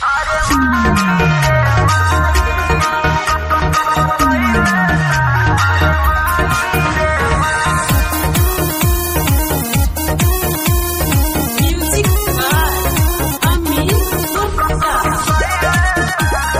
Music by Amin Gupta.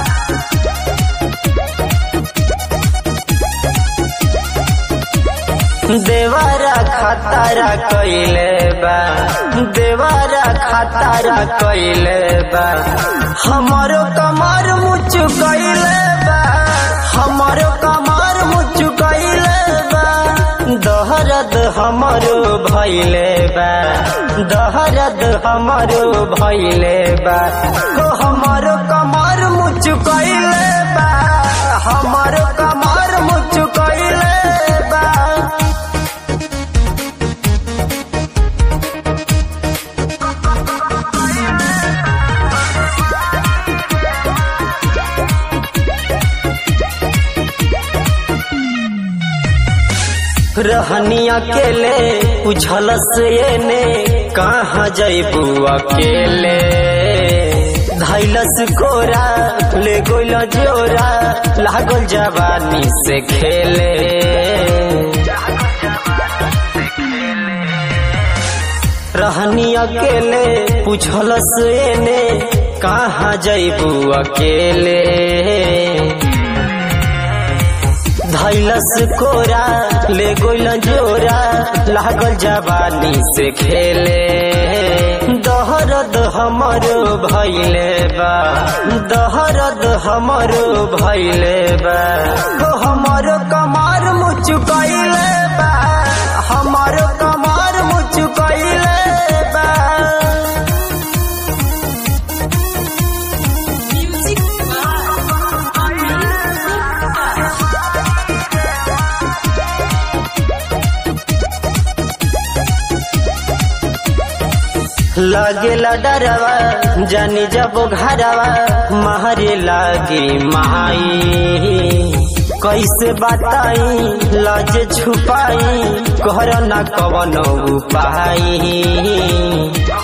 देवारा खतारा कइले बा देवारा खतारा कइले बा हमरो कमर मुचु कइले बा हमरो कमर मुचु कइले बा दहरद हमरो भइले बा दहरद हमरो भइले बा हो हमरो कमर मुचु कइले बा हमरो कमर मुचु कइले बा रहनी अकेले उछलस एने कहाँ जैबू अकेले धैलस कोरा ले गोल जोरा लागल जवानी से खेले रहनी अकेले पूछलस एने कहाँ जैबू अकेले धैलस कोरा ले गोल जोरा लागल जवानी से खेले दहरद हमरो भैले बा दहरद हमरो भैले बा हो हमरो कमार मुचु कैले बा हमरो कमार मुचु कैले बा Music by Amin Gupta. लागेला डरवा जानी जब घरवा मारे लागी माई कैसे बताई लाज छुपाई कर न कवन उपाई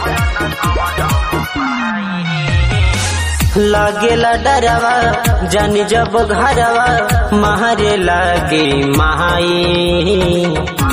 लागेला डरवा जानी जब घरवा मारे लागी माई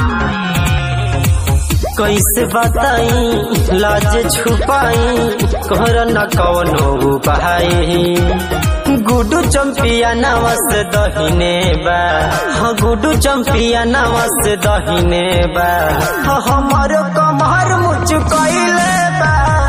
कैसे बताई लाज छुपाई कर न कौनो उपाय गुडू चंपिया नवस दहिने बा हाँ गुडू चंपिया नवस दहिने बा हाँ, हमारो कमर मुच कैले बा